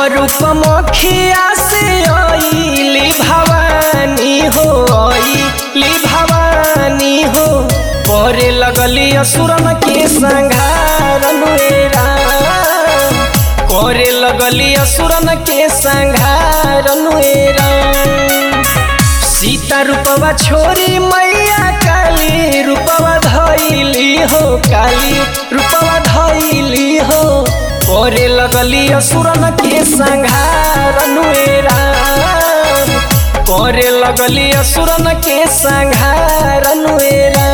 रूप मखिया से आईली भवानी हो आईली भवानी हो करे लगली असुरन के संघार नुएरा करे लगली असुरन के संघार नुएरा सीता रूपवा छोरी मैया काली रूपवा धैली हो काली रूपवा धैली हो करे लगली असुरन के संघार नुएरा करे लगली असुरन के संघार नुएरा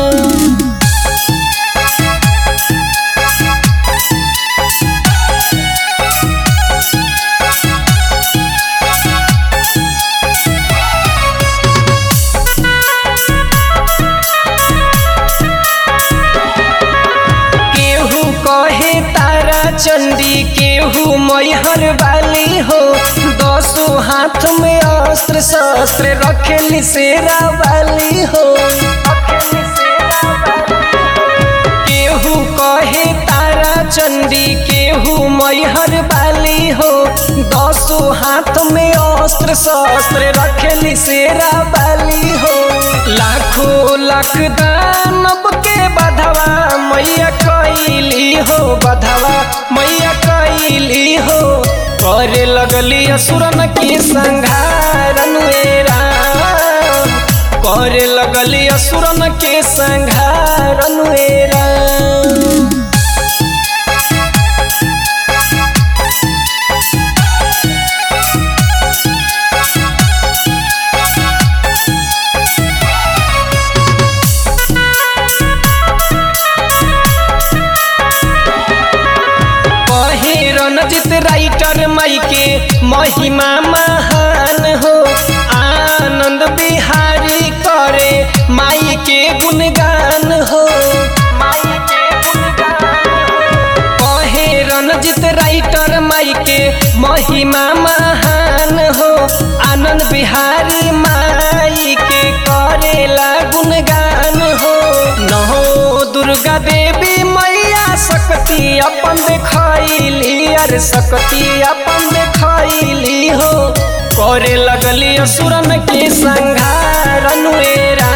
केहू कहे तारा चंडी केहू मैहर वाली हो दसो हाथ में अस्त्र शस्त्र रखेली शेरा वाली हो केहू कहे तारा चंडी केहू मैहर वाली हो दसो हाथ में अस्त्र शस्त्र रखेली शेरा वाली हो लाखों लाख दानव के बधवा मैया कैली हो बधवा मैया कैली हो करे लगली असुरन के संघार नुएरा करे लगली असुरन के संघार नुएरा कहे रणजित राइटर माई के महिमा महान हो आनंद बिहारी करे माई के गुणगान हो कहे रणजित राइटर माई के महिमा महान हो आनंद बिहारी माई के करेला गुणगान हो नहो दुर्गा देवी मैया शक्ति अपन देखैली अरे शक्ति अपन देखैली हो करे लगली असुरन के संघार नुएरा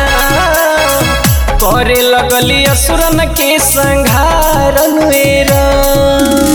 करे लगली असुरन के संघार नुएरा